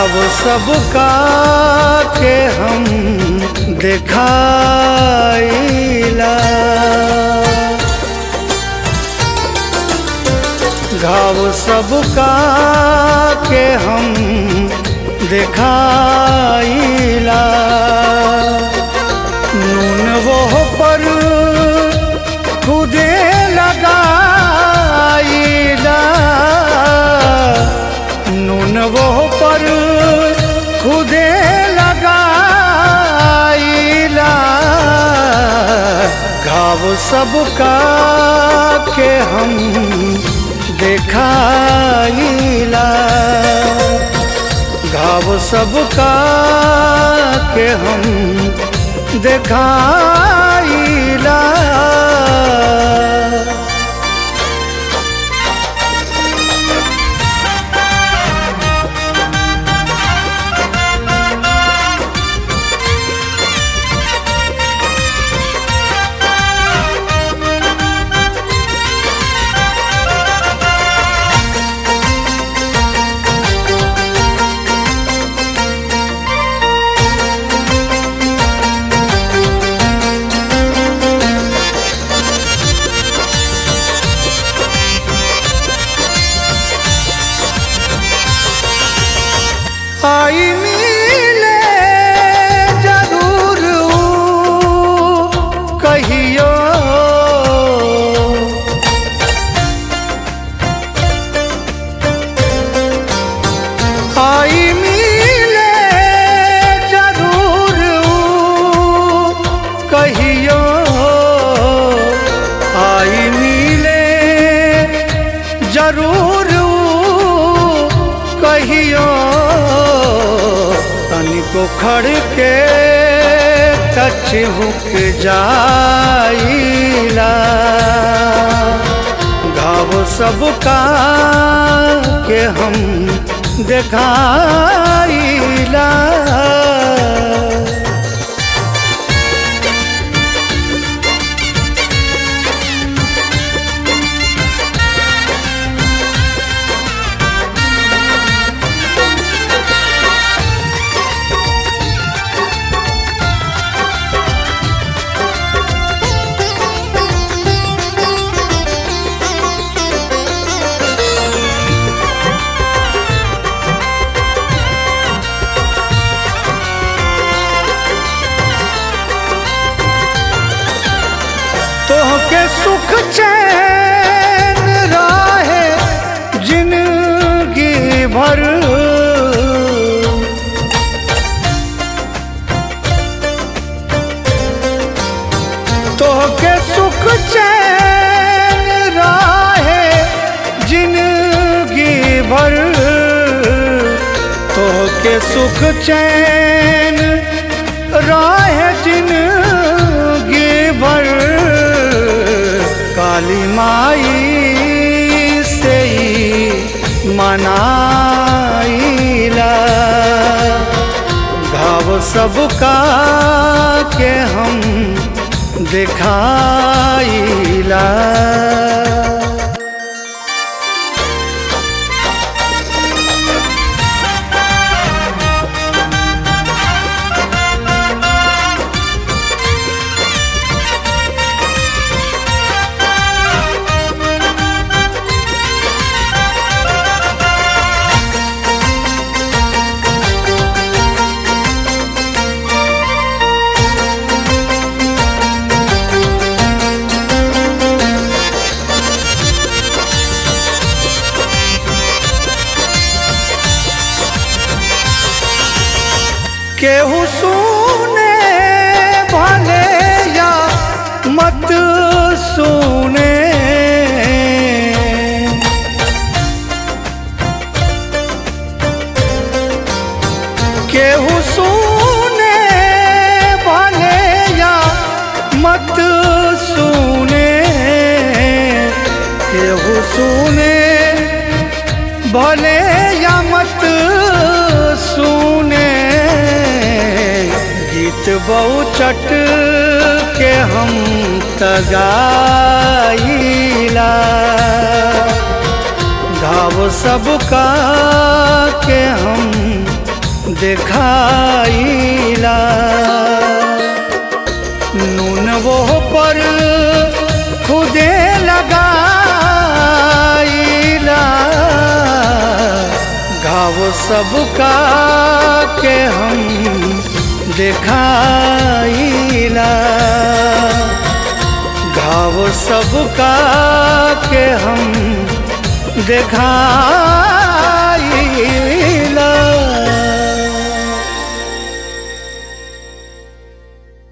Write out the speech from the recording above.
घाव सबका के हम देखाइला घाव सबका के हम देखाइला नून वो पर खुदे लगाइला नून वो पर खुदे लगाइला घाव सबका के हम देखाइला घाव सबका के हम देखाइला आई मिले जरूर ऊ कहियो आई मिले जरूर ऊ कहियो आई मिले जरूर ऊ कहियो तनिको खड़ के टच हुक जाइला घाव सबका के हम देखाइला तोहके सुख चैन राहे जिंदगी भर तोहके सुख चैन राहे जिंदगी भर तोहके सुख चैन राहे जिंदगी भर काली माई से ही मनाइला घाव सबका के हम दिखाइला केहू सुने भले या मत सुने केहू सुने भले या मत सुने केहू सुने भले या मत सुने गीत बहुचट के हम तगाइला घाव सबका के हम दिखाइला नून वो पर खुदे लगाइला घाव सबका के हम दिखाइला घाव सबका के हम दिखाइला